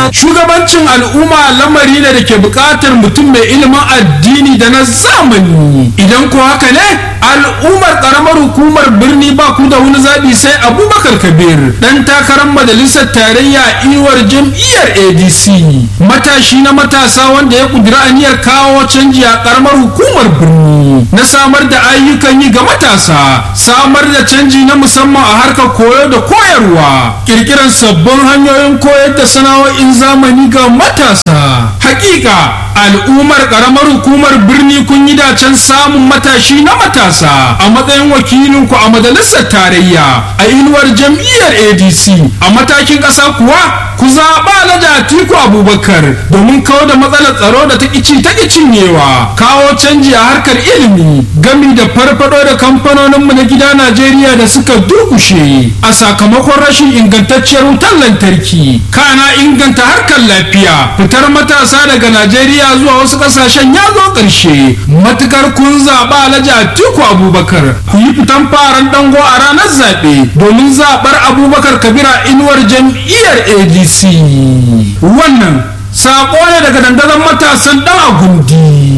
shugabancin al'umma lamari ne da ke buƙatar mutum mai ilimin addini da na zamani idan ko haka ne al'ummar ƙaramar hukumar birni ba ku da wani zaɓi sai abubakar kabir ɗan takarar majalisar tarayya iwar jam'iyyar adc matashi na matasa wanda ya ƙudura aniyar kawo canji a ƙaramar hukumar birni na samar da ayyukan yi ga matasa samar da canji na musamman a harkar koyo da koyarwa kirkirar sabbin hanyoyin koyar da sana'o'in zamani ga matasa hakika al'ummar karamar hukumar birni kun yi dacen samun matashi na matasa a matsayin wakilinku a majalisar tarayya a inuwar jam'iyyar adc a matakin ƙasa kuwa ku zaɓa alhaji atiku abubakar domin kawo da matsalar tsaro da ta ƙici ta cinyewa kawo canji a harkar ilimi gami da farfado da kamfanoninmu na gida najeriya da suka durkushe a sakamakon rashin ingantacciyar wutar lantarki kana inganta harkar lafiya fitar matasa daga najeriya zuwa wasu ƙasashen ya zo ƙarshe matukar kun zaɓa alhaji atiku abubakar ku yi fitan faran dango a ranar zaɓe domin zaɓar abubakar kabira inuwar jam'iyyar adc wannan saƙo ne daga dandazon matasan ɗan agundi